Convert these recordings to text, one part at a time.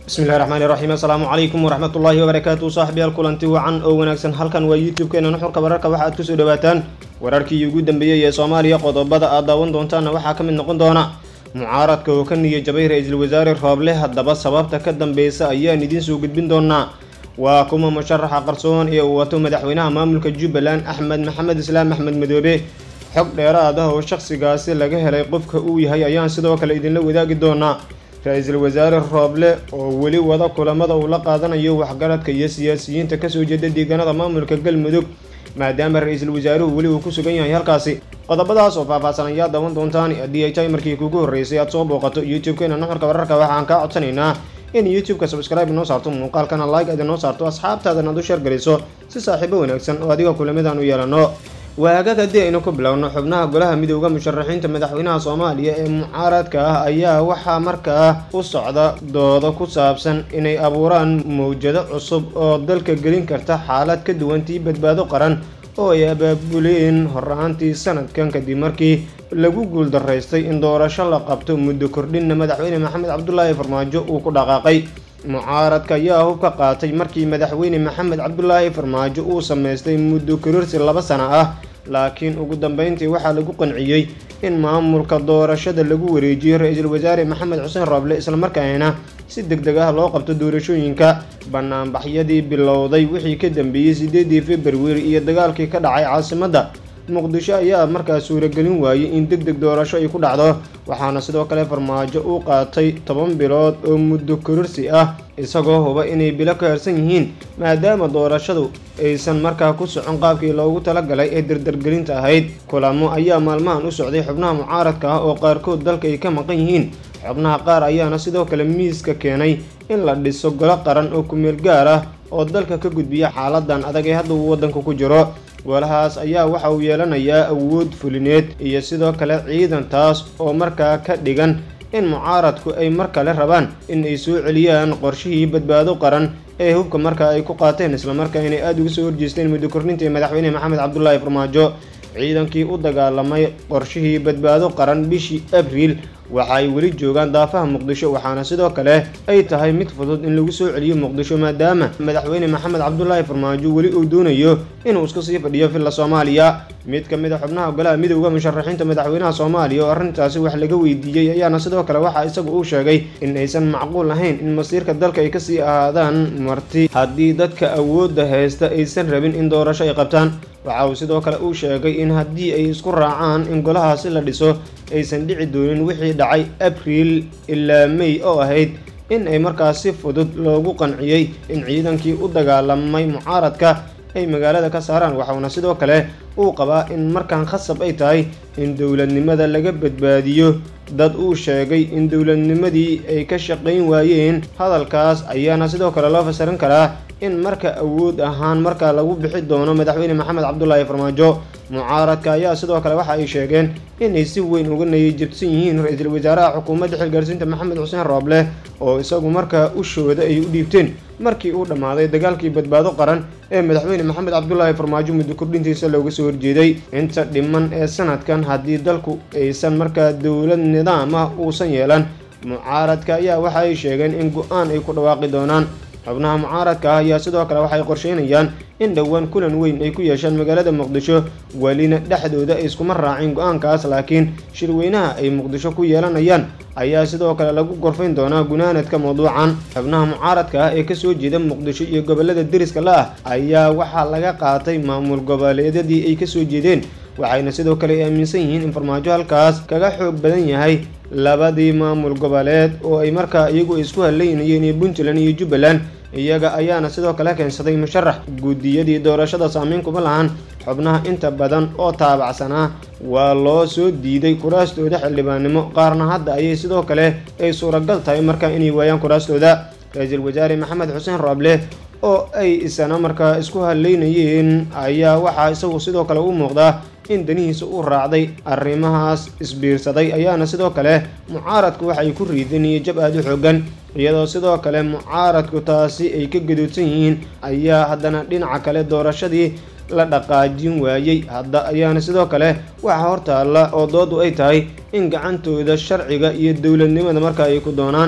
bismillahi raxmaani raxiim assalaamu calaykum waraxmatullaahi wabarakaatu saaxibayaal kulanti wacan oo wanaagsan halkan waa youtube-keena nuxurka wararka waxa aad kusoo dhawaataan wararkii ugu dambeeyey ee soomaaliya qodobada aad daawan doontaanna waxaa ka mid noqon doona mucaaradka oo ka niya jabay ra-iisul wasaare rooble haddaba sababta ka dambeysa ayaan idiin soo gudbin doonaa waa kuma musharaxa qarsoon ee uu wato madaxweynaha maamulka jubbaland axmed maxamed islaam axmed madoobe xog dheeraad ah oo shakhsigaasi laga helay qofka uu yahay ayaan sidoo kale idinla wadaagi doonaa ra-iisul wasaare rooble oo weli wada kulamada uu la qaadanayo waxgaradka iyo siyaasiyiinta kasoo jeeda deegaanada maamulka galmudug maadaama ra-iisul wasaaruhu weli uu ku sugan yahay halkaasi qodobadaas oo faahfaahsan ayaa daawan doontaan haddii ay tahay markii kugu horreysay aad soo booqato youtube-keena nuxurka wararka waxaan kaa codsanaynaa in youtube-ka subscribe noo saarto muuqaalkana like aad inoo saarto asxaabtaadana ad u sheer geliso si saaxiibo wanaagsan oo adiga kulamidaan u yeelano waagaag haddii aynu ku bilowno xubnaha golaha midooda musharaxiinta madaxweynaha soomaaliya ee mucaaradka ah ayaa waxaa markaa u socda doodo ku saabsan inay abuuraan mawjado cusub oo dalka gelin karta xaalad ka duwantii badbaado qaran oo ay abaabuleen hor-aantii sanadkan kadib markii lagu guuldaraystay in doorasho la qabto muddo kordhinna madaxweyne maxamed cabdulaahi farmaajo uu ku dhaqaaqay mucaaradka ayaa hub ka qaatay markii madaxweyne maxamed cabdulaahi farmaajo uu samaystay muddo kororsi laba sano ah laakiin ugu dambeyntii waxaa lagu qanciyey in maamulka doorashada lagu wareejiyo ra-iisul wasaare maxamed xuseen rooble islamarkaana si deg deg ah loo qabto doorashooyinka banaanbaxyadii bilowday wixii ka dambeeyey sideedii februari iyo dagaalkii ka dhacay caasimadda muqdisho ayaa markaas suuragelin waayey in deg deg doorasho ay ku dhacdo waxaana sidoo kale farmaajo uu qaatay toban bilood oo muddo kororsi ah isagoo huba inay bilo ka harsan yihiin maadaama doorashadu aysan markaa ku socon qaabkii loogu talagalay ee dardargelinta ahayd kulamo ayaa maalmahan u socday xubnaha mucaaradka ah oo qaarkood dalka ay ka maqan yihiin xubnaha qaar ayaana sidoo kale miiska keenay in la dhiso golo qaran oo kumeel gaar ah oo dalka ka gudbiya xaaladan adag ee hadda uu waddanka ku jiro golahaas ayaa waxa uu yeelanayaa awood fulineed iyo sidoo kale ciidan taas oo markaa ka dhigan in mucaaradku ay mar kale rabaan in ay soo celiyaan qorshihii badbaado qaran ee hubka markaa ay ku qaateen islamarkaa inay aada uga soo horjeesteen muddo korninta ee madaxweyne maxamed cabdulaahi farmaajo ciidankii u dagaalamay qorshihii badbaado qaran bishii abriil waxa ay weli joogaan daafaha muqdisho waxaana sidoo kale ay tahay mid fudud in lagu soo celiyo muqdisho maadaama madaxweyne maxamed cabdulaahi farmaajo weli uu doonayo inuu iska sii fadhiyo villa soomaaliya mid ka mid a xubnaha golaha midooda musharaxiinta madaxweynaha soomaaliya oo arrintaasi wax laga weydiiyey ayaana sidoo kale waxaa isagu uu sheegay in aysan macquul ahayn in masiirka dalka ay kasii ahaadaan marti haddii dadka awoodda haysta aysan rabin in doorasho ay qabtaan waxa uu sidoo kale uu sheegay in haddii ay isku raacaan in golahaasi la dhiso aysan dhici doonin wixii dhacay abriil ilaa may oo ahayd in ay markaas si fudud loogu qanciyey in ciidankii u dagaalamay mucaaradka ay magaalada ka saaraan waxauna sidoo kale uu qabaa in markaan khasab ay tahay in dowladnimada laga badbaadiyo dad uu sheegay in dowladnimadii ay ka shaqayn waayeen hadalkaas ayaana sidoo kale loo fasirin karaa in marka awood ahaan markaa lagu bixi doono madaxweyne maxamed cabdulaahi farmaajo mucaaradka ayaa sidoo kale waxa ay sheegeen inay si weyn uga nayajabsan yihiin ra-iisul wasaaraha xukuumadda xilgaarsiinta maxamed xuseen rooble oo isagu markaa ushooda ay u dhiibteen markii uu dhammaaday dagaalkii badbaado qaran ee madaxweyne maxamed cabdulaahi farmaajo muddo kordhintiisa looga soo horjeeday inta dhiman ee sanadkan haddii dalku aysan markaa dowlad nidaam ah uusan yeelan mucaaradka ayaa waxa ay sheegeen in go-aan ay ku dhawaaqi doonaan xubnaha mucaaradka ah ayaa sidoo kale waxay qorsheynayaan in dhowaan kulan weyn ay ku yeeshaan magaalada muqdisho welina dhexdooda ay iskuma raacin go-aankaas laakiin shirweynaha ay muqdisho ku yeelanayaan ayaa sidoo kale lagu gorfayn doonaa gunaanadka mawduucan xubnaha mucaaradka ah ee kasoo jeeda muqdisho iyo gobolada deriska la ah ayaa waxaa laga qaatay maamul goboleedyadii ay kasoo jeedeen waxayna sidoo kale ay aaminsan yihiin in farmaajo halkaas kaga xoog badan yahay labadii maamul goboleed oo ay markaa iyagu isku haleynayeen iyo puntland iyo jubbaland iyaga ayaana sidoo kale keensaday musharax guddiyadii doorashada saameyn kuma lahan xubnaha inta badan oo taabacsanaa waa loo soo diiday kuraastooda xildhibaannimo qaarna hadda ayay sidoo kale ay suuragal tahay markaa inay waayaan kuraastooda ra-iisul wasaare maxamed xuseen rooble oo ay isana markaa isku haleynayeen ayaa waxaa isagu sidoo kale u muuqdaa in danihiisa uu raacday arrimahaas isbiirsaday ayaana sidoo kale mucaaradku waxay ku riideen iyo jab aada u xoogan iyadoo sidoo kale mucaaradku taasi ay ka gadoodsan yihiin ayaa haddana dhinaca kale doorashadii la dhaqaajin waayey hadda ayaana sidoo kale waxaa hortaalla oo doodu ay tahay in gacantooda sharciga iyo dowladnimada marka ay ku doonaan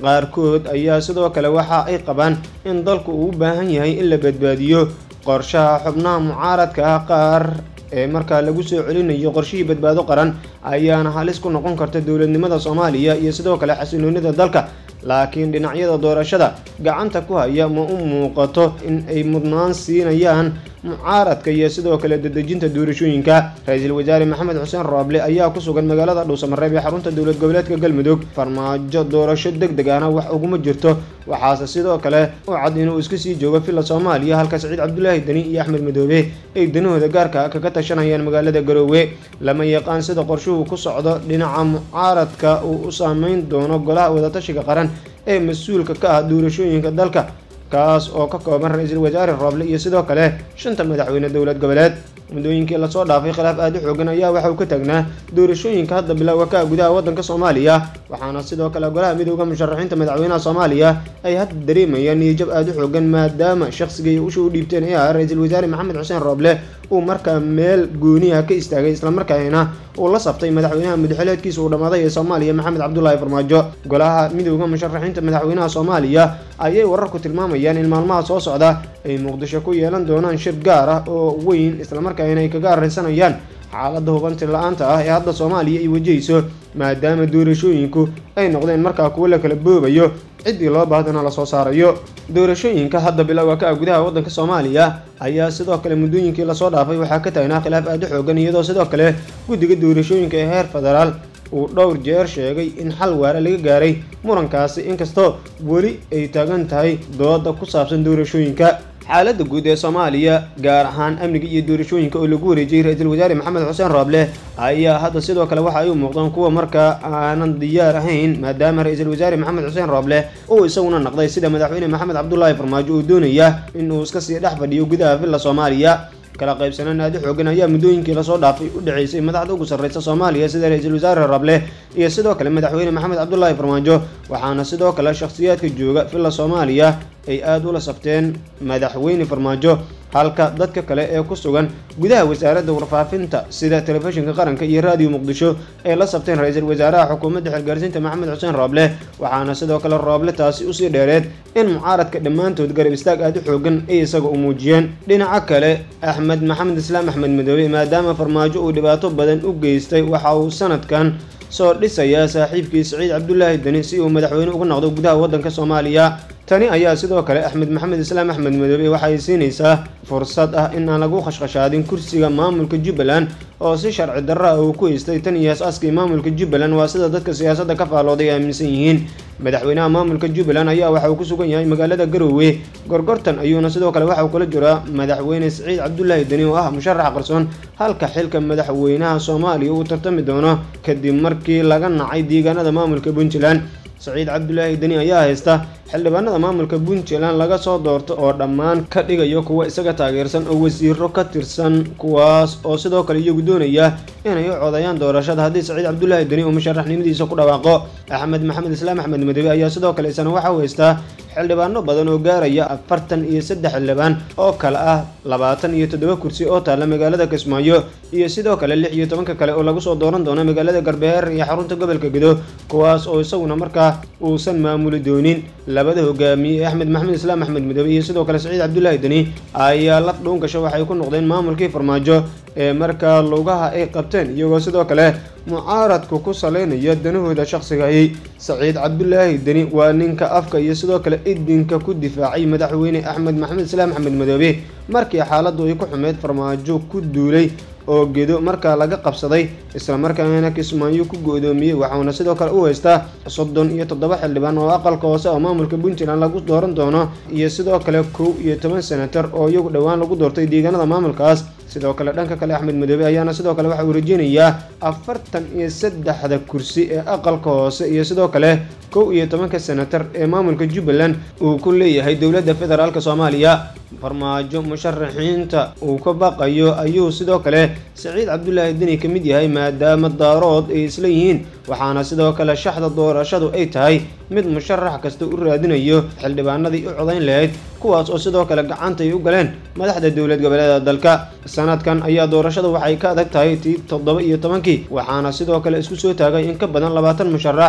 qaarkood ayaa sidoo kale waxa ay qabaan in dalku uu u baahan yahay in la badbaadiyo qorshaha xubnaha mucaaradka ah qaar ee markaa lagu soo celinayo qorshihii badbaado qaran ayaana halis ku noqon karta dowladnimada soomaaliya iyo sidoo kale xasiloonida dalka laakiin dhinacyada doorashada gacanta ku haya ma u muuqato in ay mudnaan siinayaan mucaaradka iyo sidoo kale dadejinta doorashooyinka ra-iisul wasaare maxamed xuseen rooble ayaa ku sugan magaalada dhuusamareeb ee xarunta dowlad goboleedka galmudug farmaajo doorasho deg deg ahna wax uguma jirto waxaase sidoo kale u cad inuu iska sii joogo villa soomaaliya halka saciid cabdulaahi deni iyo axmed madoobe ay danahooda gaarka kaga tashanayaan magaalada garoowe lama yaqaan sida qorshuhu ku socdo dhinaca mucaaradka uu u saameyn doono golaha wadatashiga qaran ee mas-uulka ka ah doorashooyinka dalka kaas oo ka kooban ra-iisul wasaare rooble iyo sidoo kale shanta madaxweyne dowlad goboleed muddooyinkii lasoo dhaafay khilaaf aada u xoogan ayaa waxa uu ka taagnaa doorashooyinka hadda bilowga ka gudaha waddanka soomaaliya waxaana sidoo kale golaha midooda musharaxiinta madaxweynaha soomaaliya ay hadda dareemayaan niyajab aada u xoogan maadaama shaqsigay usha u dhiibteen ee ah ra-iisul wasaare maxamed xuseen rooble uu markaa meel gooniha ka istaagay islamarkaana uu la saftay madaxweynaha mudxeleedkiisa uu dhammaaday ee soomaaliya maxamed cabdulaahi farmaajo golaha midooda musharaxiinta madaxweynaha soomaaliya ayay wararku tilmaamayaan in maalmaha soo socda ay muqdisho ku yeelan doonaan shir gaar ah oo weyn islamarkaana ay kaga arrinsanayaan xaaladda hubanti la-aanta ah ee hadda soomaaliya ay wajahayso maadaama doorashooyinku ay noqdeen markaa kuwo la kala boobayo ciddii loo baahdana lasoo saarayo doorashooyinka hadda bilowga ka ah gudaha waddanka soomaaliya ayaa sidoo kale muddooyinkii lasoo dhaafay waxaa ka taagnaa khilaaf aada u xoogan iyadoo sidoo kale guddiga doorashooyinka ee heer federaal uu dhowr jeer sheegay in xal waara laga gaaray murankaasi inkastoo weli ay taagan tahay dooda ku saabsan doorashooyinka xaaladda guud ee soomaaliya gaar ahaan amniga iyo doorashooyinka oo lagu wareejiyey ra-iisul wasaare maxamed xuseen rooble ayaa hadda sidoo kale waxa ay u muuqdaan kuwa markaa aanan diyaar ahayn maadaama ra-iisul wasaare maxamed xuseen rooble uu isaguna naqday sida madaxweyne maxamed cabdulaahi farmaajo uu doonaya inuu iska sii dhex fadhiyo gudaha villa soomaaliya kala qaybsanaan aada u xoogan ayaa muddooyinkii lasoo dhaafay u dhaceysay madaxda ugu sarreysa soomaaliya sida ra-iisul wasaare rable iyo sidoo kale madaxweyne maxamed cabdulaahi farmaajo waxaana sidoo kale shakhsiyaadka jooga villa soomaaliya ay aada ula safteen madaxweyne farmaajo halka dadka kale ee ku sugan gudaha wasaaradda warfaafinta sida telefishinka qaranka iyo raadiyo muqdisho ay la sabteen ra-iisul wasaaraha xukuumadda xilgaarsiinta maxamed xuseen rooble waxaana sidoo kale rooble taasi usii dheereed in mucaaradka dhammaantood garab istaag aada u xoogan ay isaga u muujiyeen dhinaca kale axmed maxamed islaam axmed madoobe maadaama farmaajo uu dhibaato badan u geystay waxa uu sanadkan soo dhisayaa saaxiibkii saciid cabdulaahi deni si uu madaxweyne uga noqdo gudaha waddanka soomaaliya tani ayaa sidoo kale axmed maxamed islaam axmed madoobe waxay siinaysaa fursad ah in aan lagu khashkhashaadin kursiga maamulka jubbaland oo si sharci darra ah uu ku haystay tan iyo as-aaskii maamulka jubbaland waa sida dadka siyaasadda ka faalooday ay aaminsan yihiin madaxweynaha maamulka jubbaland ayaa waxa uu ku sugan yahay magaalada garoowe gorgortan ayuuna sidoo kale waxa uu kula jiraa madaxweyne saciid cabdulaahi deni oo ah musharax qarsoon halka xilka madaxweynaha soomaaliya uu tartami doono kadib markii laga nacay deegaanada maamulka puntland saciid cabdulaahi deni ayaa haysta xildhibaanada maamulka puntland laga soo doorto oo dhammaan ka dhigayo kuwa isaga taageersan oo wasiiro ka tirsan kuwaas oo sidoo kale iyagu doonaya inay u codayaan doorashada haddii saciid cabdulaahi deni uu musharaxnimadiisa ku dhawaaqo axmed maxamed islaam axmed madoobe ayaa sidoo kale isana waxa uu haystaa xildhibaano badan oo gaaraya afartan iyo saddex xildhibaan oo kale ah labaatan iyo toddoba kursi oo taalla magaalada kismaayo iyo sidoo kale lix iyo tobanka kale oo lagu soo dooran doono magaalada garbeer iyo xarunta gobolka gedo kuwaas oo isaguna markaa uusan maamuli doonin labada hogaamiye ee axmed maxamed islaam axmed madoobe iyo sidoo kale saciid cabdulaahi deni ayaa laf dhuun gasho waxay ku noqdeen maamulkii farmaajo ee markaa lugaha ay qabteen iyagoo sidoo kale mucaaradku ku saleynaya danahooda shaqsigahi saciid cabdulaahi deni waa ninka afka iyo sidoo kale idinka ku difaacay madaxweyne axmed maxamed islaam axmed madoobe markii xaaladdu ay ku xumeyd farmaajo ku duulay oo gedo markaa laga qabsaday islamarkaana kismaayo ku go-doomiyey waxauna sidoo kale u haystaa soddon iyo toddoba xildhibaan oo aqalka hoose oo maamulka puntland lagu dooran doono iyo sidoo kale kow iyo toban senatar oo iyagu dhowaan lagu doortay deegaanada maamulkaas sidoo kale dhanka kale axmed madoobe ayaana sidoo kale waxa uu rajeynayaa afartan iyo saddexda kursi ee aqalka hoose iyo sidoo kale kow iyo tobanka senatar ee maamulka jubbaland uu ku leeyahay dowladda federaalk soomaaliya farmaajo musharaxiinta uu ka baqayo ayuu sidoo kale saciid cabdulaahi deni ka mid yahay maadaama daarood ay isla yihiin waxaana sidoo kale shaxda doorashadu ay tahay mid musharax kasta u raadinayo xildhibaanadii u codayn lahayd kuwaas oo sidoo kale gacanta ay u galeen madaxda dowlad goboleeda dalka sanadkan ayaa doorashada waxay ka adag tahay tii toddoba iyo tobankii waxaana sidoo kale isku soo taagay in ka badan labaatan musharax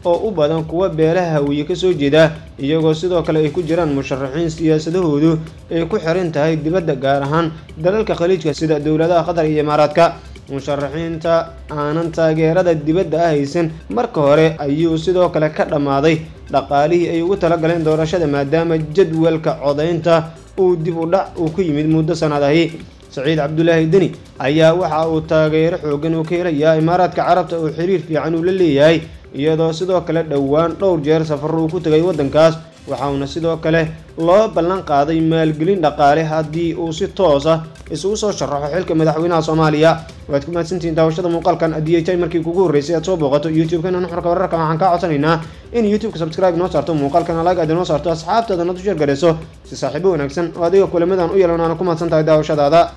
oo u badan kuwa beelaha hawiye kasoo jeeda iyagoo sidoo kale ay ku jiraan musharaxiin siyaasadahoodu ay ku xiran tahay dibadda gaar ahaan dalalka khaliijka sida dowladaha qatar iyo imaaraadka musharaxiinta aanan taageerada dibadda ah haysan marka hore ayuu sidoo kale ka dhammaaday dhaqaalihii ay ugu talagaleen doorashada maadaama jadwalka codaynta uu dib u dhac uu ku yimid muddo sanadahi saciid cabdulaahi deni ayaa waxa uu taageero xoogan uu ka helayaa imaaraadka carabta oo xiriir fiican uu la leeyahay iyadoo sidoo kale dhowaan dhowr jeer safaro uu ku tegay waddankaas waxauna sidoo kale loo ballan qaaday maalgelin dhaqaale haddii uu si toos ah isugu soo sharaxo xilka madaxweynaha soomaaliya waad ku mahadsantihiin daawashada muuqaalkan haddii ay tahay markii kugu horreysay aad soo booqato youtube-kana nuxurka wararka waxaan kaa codsanaynaa in youtube-ka subscribe noo saarto muuqaalkana like aad inoo saarto asxaabtaadana u sheer garayso si saaxiibo wanaagsan oo adiga kulamadan u yeelan aana ku mahadsan tahay daawashadaada